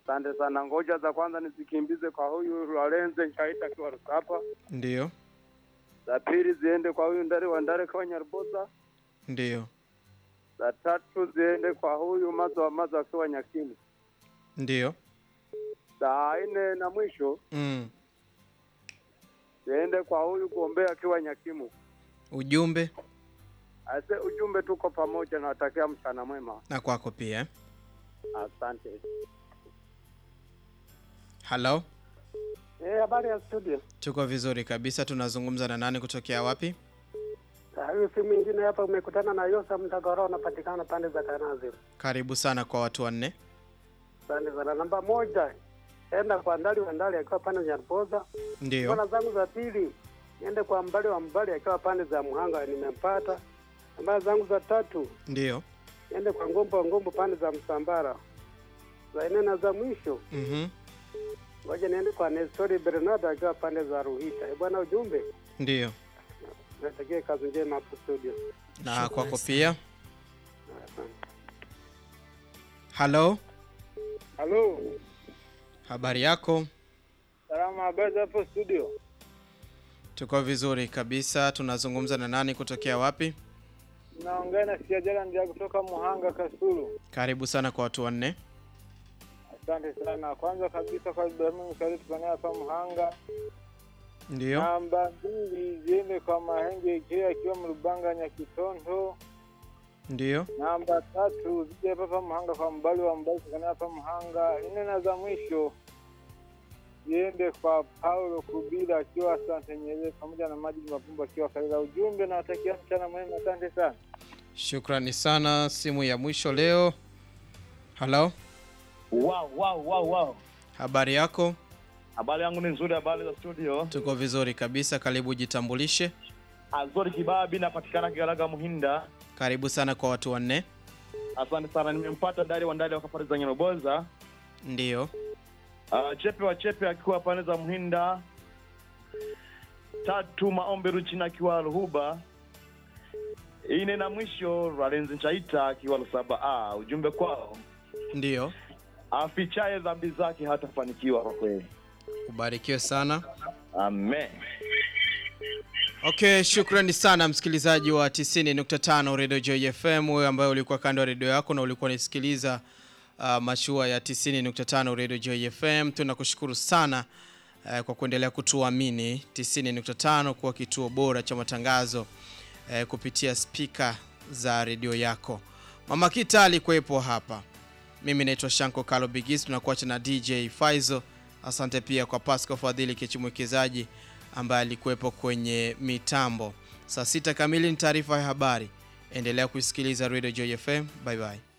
Asante sana. Ngoja za kwanza nizikimbize kwa huyu Lorenzo Nchaita akiwa Rusapa. Ndiyo, Za pili ziende kwa huyu Ndari wa Ndari kwa Nyaruboza. ndiyo, Za tatu ziende kwa huyu Mazo wa Mazo akiwa Nyakimu. ndiyo. Za nne na mwisho Mm. ziende kwa huyu Gombea akiwa Nyakimu. Ujumbe Ase ujumbe, tuko pamoja, nawatakia mchana mwema. na kwako pia. eh. Asante. Halo, Eh, habari ya studio. tuko vizuri kabisa. Tunazungumza na nani kutokea wapi? Ah, Huyu si mwingine hapa, umekutana na Yosa Mtagoro, unapatikana pande za Kanazi. Karibu sana kwa watu wanne. Asante sana. Namba moja, enda kwa Ndali wa Ndali akiwa pande za Nyaruboza. Ndiyo, Bwana zangu za pili, niende kwa Mbali wa Mbali akiwa pande za Muhanga, nimempata. Namba zangu za tatu, ndiyo. niende kwa Ngombo wa Ngombo pande za Msambara. Za nne na za mwisho, Mhm. ngoja niende kwa Nestori Bernardo akiwa pande za Ruhita. Eh, bwana ujumbe, Ndiyo, natakie kazi njema hapo studio. na kwako pia. Asante. Halo, Halo, habari yako? salama, habari hapo studio? Tuko vizuri kabisa. Tunazungumza na nani kutokea wapi? Naongea na Siajala ndia kutoka Muhanga Kasulu. Karibu sana kwa watu wanne. Asante sana. Kwanza kabisa kwa Ibrahimu Mkali tukanea hapa Muhanga. Ndiyo, Namba mbili ziende kwa Mahenge Ikea akiwa Mrubanga Nyakitondo. ndiyo. Namba tatu zije hapa hapa Muhanga kwa Mbali wa Mbali tukanea hapa Muhanga. Nne na za mwisho ziende kwa Paulo Kubila akiwa Asante Nyerere pamoja na Majid Mapumba akiwa Karela. Ujumbe na watakia mchana mwema. Asante sana. Shukrani sana. Simu ya mwisho leo. Halo, Wow, wow, wow, wow. habari yako? Habari yangu ni nzuri, habari za studio. Tuko vizuri kabisa. Karibu, jitambulishe. Azori Kibabi, napatikana Kigaraga Muhinda. Karibu sana kwa watu wanne. Asante sana, nimempata Dari wa Ndari wa safari za Nyeroboza. Ndiyo, Uh, Chepe wa Chepe akiwa pande za Muhinda. Tatu Maombe Ruchina akiwa Ruhuba. Ine na mwisho Ralenzi Nchaita akiwa Lusaba. Ah, ujumbe kwao, ndiyo. afichaye dhambi zake hatafanikiwa kwa kweli. Ubarikiwe sana. Amen. Okay, shukrani sana msikilizaji wa 90.5 Radio Joy FM, wewe ambaye ulikuwa kando ya redio yako na ulikuwa unasikiliza uh, mashua ya 90.5 Radio Joy FM. Tunakushukuru sana uh, kwa kuendelea kutuamini 90.5 kuwa kituo bora cha matangazo uh, kupitia spika za redio yako. Mama Kita alikuwepo hapa. Mimi naitwa Shanko Kalo Bigis, tunakuacha na DJ Faizo. Asante pia kwa Pascal Fadhili Kichimwekezaji ambaye alikuwepo kwenye mitambo. Saa sita kamili ni taarifa ya habari. Endelea kuisikiliza Radio Joy FM. Bye bye.